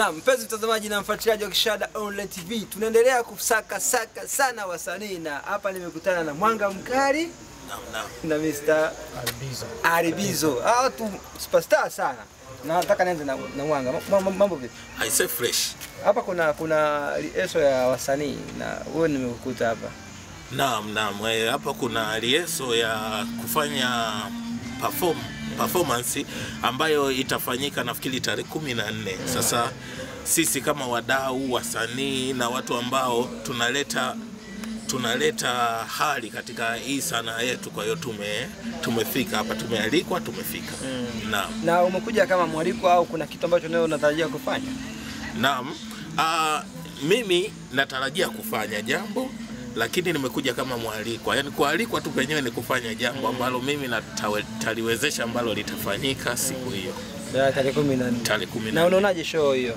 Na mpenzi mtazamaji na mfuatiliaji wa Kishada Online TV, tunaendelea kusaka saka sana wasanii, na hapa nimekutana na Mwanga Mkali Naam, naam. na Mr. Albizo. Aribizo. Hawa watu superstar sana. Na nataka nianze na, na Mwanga. Ma- ma- Mambo vipi? I say fresh. Hapa kuna kuna lieso ya wasanii na wewe nimekukuta hapa. Naam, naam. Eh, Hapa kuna lieso ya kufanya perform, performance ambayo itafanyika nafikiri tarehe kumi na nne. Sasa sisi kama wadau, wasanii na watu ambao tunaleta tunaleta hali katika hii sanaa yetu, kwa hiyo tume tumefika hapa, tumealikwa, tumefika. Naam. Na umekuja kama mwaliko au kuna kitu ambacho leo unatarajia kufanya? Naam. Ah, mimi natarajia kufanya jambo lakini nimekuja kama mwalikwa, yaani kualikwa tu penyewe ni kufanya jambo ambalo mimi nataliwezesha ambalo litafanyika siku hiyo Ya tarehe 14. tarehe kumi Na na unaonaje show hiyo?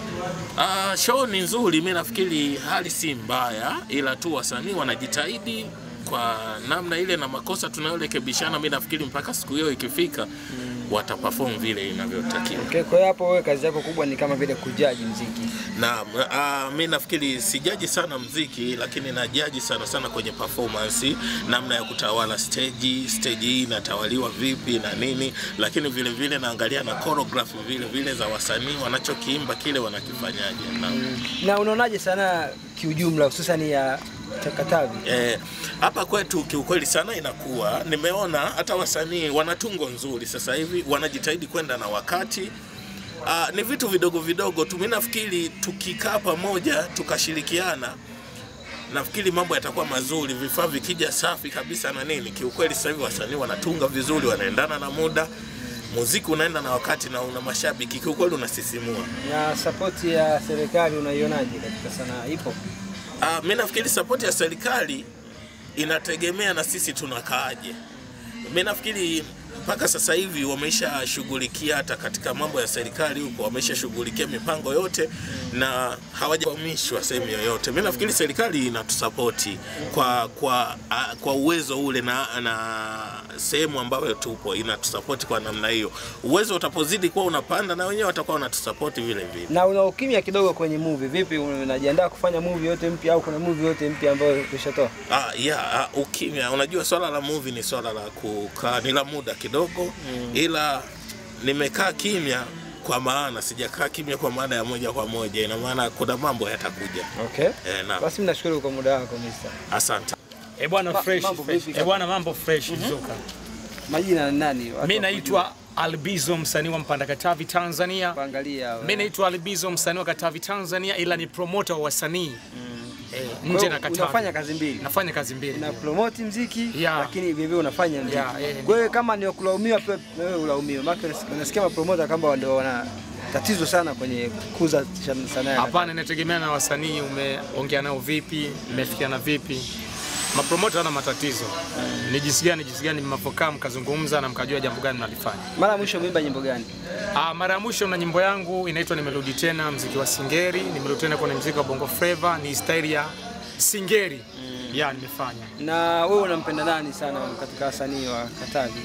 Ah, show ni nzuri, mi nafikiri hali si mbaya, ila tu wasanii wanajitahidi kwa namna ile, na makosa tunayorekebishana, mi nafikiri mpaka siku hiyo ikifika wataperform vile inavyotakiwa. Okay, kwa hiyo hapo wewe kazi yako kubwa ni kama vile kujaji mziki. Naam, uh, mi nafikiri sijaji sana mziki, lakini najaji sana sana kwenye performance, namna ya kutawala stage, stage hii inatawaliwa vipi na nini, lakini vile vile naangalia na choreography vile vile za wasanii wanachokiimba kile wanakifanyaje. Naam. Na unaonaje sana kiujumla hususan ya Katavi? Eh, hapa kwetu kiukweli sana inakuwa nimeona hata wasanii wana tungo nzuri sasa hivi wanajitahidi kwenda na wakati. Ah, ni vitu vidogo vidogo tu. Mimi nafikiri tukikaa pamoja tukashirikiana, nafikiri mambo yatakuwa mazuri, vifaa vikija safi kabisa na nini. Kiukweli sasa hivi wasanii wanatunga vizuri, wanaendana na muda, muziki unaenda na wakati na una mashabiki, kiukweli unasisimua. Na sapoti ya serikali unaionaje katika sanaa? Ipo? Ah, mi nafikiri sapoti ya serikali inategemea na sisi tunakaaje. Mi nafikiri mpaka sasa hivi wameshashughulikia hata katika mambo ya serikali huko, wameshashughulikia mipango yote na hawajakwamishwa sehemu yoyote. Mi nafikiri serikali inatusapoti kwa kwa a, kwa uwezo ule na, na sehemu ambayo tupo inatusapoti kwa namna hiyo. Uwezo utapozidi kuwa unapanda, na wenyewe watakuwa wanatusapoti vile vile. Na una ukimya kidogo kwenye movie. Vipi, unajiandaa kufanya movie yote mpya au kuna movie yote mpya ambayo tushatoa? Ah, yeah, ah, ukimya. Unajua swala la movie ni swala la kukaa, ni la muda kidogo ila nimekaa kimya kwa maana sijakaa kimya kwa maana ya moja kwa moja, ina maana kuna mambo yatakuja. Okay. Eh, naam. Basi mimi nashukuru kwa muda wako Mr. Asante. Eh bwana Ma- fresh mambo fresh. vipi Eh bwana mambo fresh Zuka. Majina ni nani? Watu Mimi wa naitwa Albizo msanii wa Mpanda Katavi Tanzania. kuangalia. Mimi naitwa Albizo msanii wa Katavi Tanzania ila ni promoter wa wasanii. Eh, Kwa nje hiyo na Katavi. Unafanya kazi mbili. Nafanya kazi mbili. Una promote mziki Yeah. lakini vile vile unafanya mziki. Yeah, eh, Kwa hiyo kama ni kulaumiwa pia wewe ulaumiwe. Maana unasikia mapromoter kama ndio wana tatizo sana kwenye kukuza shan- sanaa. ya Hapana, inategemea na wasanii umeongea nao vipi, mmefikiana vipi. Mapromota hana matatizo. Ni jinsi gani jinsi gani mnapokaa mkazungumza na mkajua jambo gani mnalifanya. Mara ya mwisho umeimba nyimbo gani? Ah, mara ya mwisho na nyimbo yangu inaitwa Nimerudi Tena, mziki wa Singeri. Nimerudi tena kwenye mziki wa Bongo Flava, ni staili ya Singeri. Ya, nimefanya. Na wewe unampenda nani sana katika wasanii wa Katavi?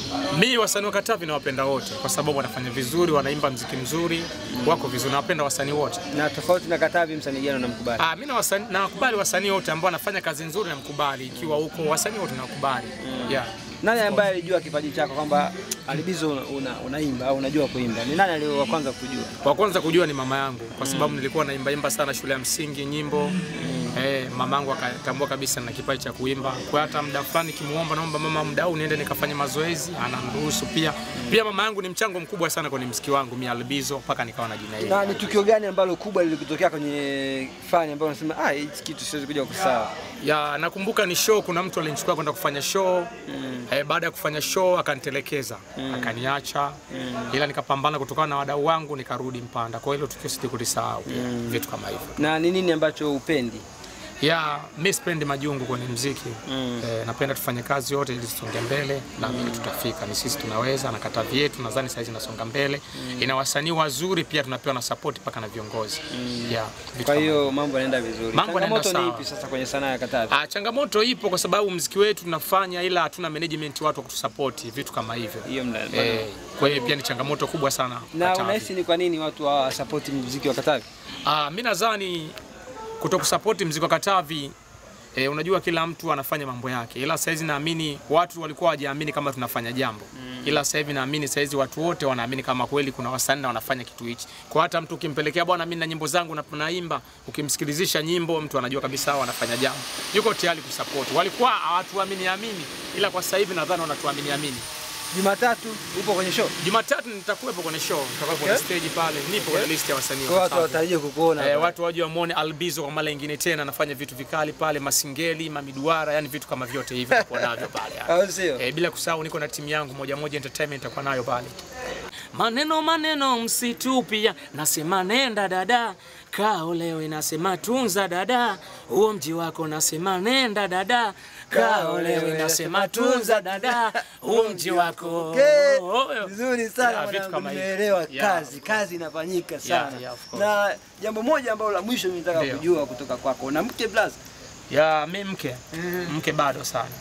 Mi wasanii wa Katavi nawapenda wote kwa sababu wanafanya vizuri, wanaimba mziki mzuri, wako vizuri. Nawapenda wasanii wote. Na tofauti na Katavi, msanii gani unamkubali? Ah, mimi na wasanii nakubali wasanii wote ambao wanafanya kazi nzuri namkubali, ikiwa huko wasanii wote nakubali. Yeah. Nani ambaye alijua kipaji chako kwamba Alibizo una, una, unaimba au unajua kuimba? Ni nani aliye wa kwanza kujua? Wa kwanza kujua ni mama yangu kwa sababu nilikuwa naimba imba sana shule ya msingi nyimbo. Eh, mama yangu akatambua kabisa na kipaji cha kuimba. Kwa hata muda fulani kimuomba, naomba mama, muda huu niende nikafanye mazoezi, anamruhusu pia. Pia mama yangu ni mchango mkubwa sana kwenye mziki wangu mimi Albizo mpaka nikawa na jina hili. Na ni tukio gani ambalo kubwa lilikutokea kwenye fani ambayo unasema ah, hichi kitu siwezi kuja kusahau? Ya, nakumbuka ni show, kuna mtu alinichukua kwenda kufanya show eh, baada ya kufanya show akanitelekeza akaniacha, ila nikapambana kutokana na wadau wangu nikarudi Mpanda. Kwa hilo tukio sitikulisahau, vitu kama hivyo. Na ni nini ambacho upendi? ya mi sipendi majungu kwenye mziki Mm. eh, napenda tufanye kazi yote ili tusonge mbele naamini tutafika ni sisi tunaweza na katavi yetu nadhani saizi inasonga mbele ina wasanii wazuri pia tunapewa na support mpaka na viongozi yeah, vitu Kwa kama hiyo mambo yanaenda vizuri. Mambo yanaenda Changamoto ni sawa. ipi sasa kwenye sanaa ya Katavi? Ah, changamoto ipo kwa sababu mziki wetu tunafanya ila hatuna management watu wa kutusapoti vitu kama hivyo. Hiyo mna Eh, kwa hiyo pia ni changamoto kubwa sana. na Katavi. unahisi ni kwa nini watu hawa support muziki wa Katavi? Ah, mimi nadhani kutokusapoti mziki wa Katavi E, unajua kila mtu anafanya mambo yake, ila saizi naamini watu walikuwa hawajaamini kama tunafanya jambo mm. ila sasa hivi naamini saizi watu wote wanaamini kama kweli kuna wasanii na wanafanya kitu hichi. Kwa hata mtu ukimpelekea bwana, mimi na nyimbo zangu na naimba, ukimsikilizisha nyimbo mtu anajua kabisa hao wanafanya jambo, yuko tayari kusupport. Walikuwa hawatuamini amini, ila kwa sasa hivi nadhani wanatuamini amini. Jumatatu upo kwenye show. Jumatatu nitakuwepo kwenye show, nitakuwa kwenye stage pale, nipo kwenye list ya wasanii Kwa wa watu Katavi. watarajie kukuona. Eh, watu waje wamwone Albizo kwa mara nyingine tena, anafanya vitu vikali pale, masingeli, mamiduara, yani vitu kama vyote hivi nitakuwa navyo pale. yani. Au sio? Eh, bila kusahau niko na timu yangu moja moja entertainment nitakuwa nayo pale. Maneno maneno msitupia, nasema nenda dada, kaolewe, nasema tunza dada, huo mji wako, nasema nenda dada, kaolewe, nasema tunza dada, huo mji wako. Okay. Oh, Vizuri sana Yeah, vitu mwanangu, kama hivyo. nimeelewa Yeah, kazi. of Kazi inafanyika sana. yeah, of course. Na jambo moja ambalo la mwisho mimi nataka Ndio. kujua kutoka kwako. Una mke blaza? Ya mi mke, mke bado sana.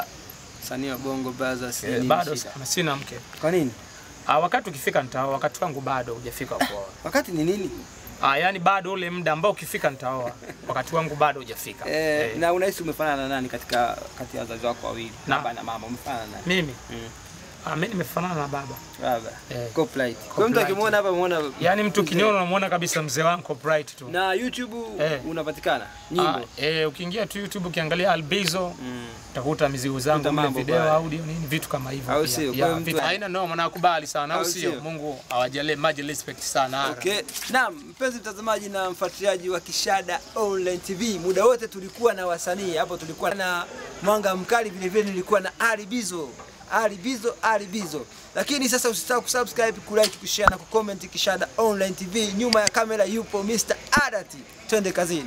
Msanii wa Bongo Blaza si Eh, nini bado shida? sana, sina mke. Kwa nini? Ah, wakati ukifika nitaoa, wakati wangu bado hujafika kuoa. Wakati ni nini? Ah, yani bado ule muda ambao ukifika nitaoa, wakati wangu bado hujafika. Eh, Eh, na unahisi umefanana na nani katika kati ya wazazi wako wawili? Na- Baba na mama umefanana na nani? Mimi Mm. ah, mimi nimefanana na baba. Baba. Eh. Copyright. Kwa mtu Copyright. akimwona hapa muona Yaani mtu kiniona unamuona kabisa mzee wangu bright tu. na YouTube Eh. unapatikana Ah, nyimbo. eh, ukiingia tu YouTube ukiangalia Albizo Mm. utakuta mizigo zangu Kuta mle mambo video pale. audio nini vitu kama hivyo. Au pia. sio? Kwa Yeah, hiyo mtu- vitu haina noma nakubali sana au Au sio? sio? Mungu awajalie maji respect sana. Okay. Naam, mpenzi mtazamaji na mfuatiliaji wa Kishada Online TV, muda wote tulikuwa na wasanii hapo, tulikuwa na Mwanga Mkali, vile vile nilikuwa na Ali Bizo. Ali Bizo, Ali Bizo. Lakini sasa usisahau kusubscribe, kulike, kushare na kucomment Kishada Online TV. Nyuma ya kamera yupo Mr. Adati. Twende kazini.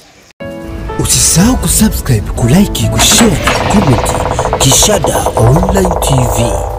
Usisahau kusubscribe, kulike, kushare na comment Kishada Online TV.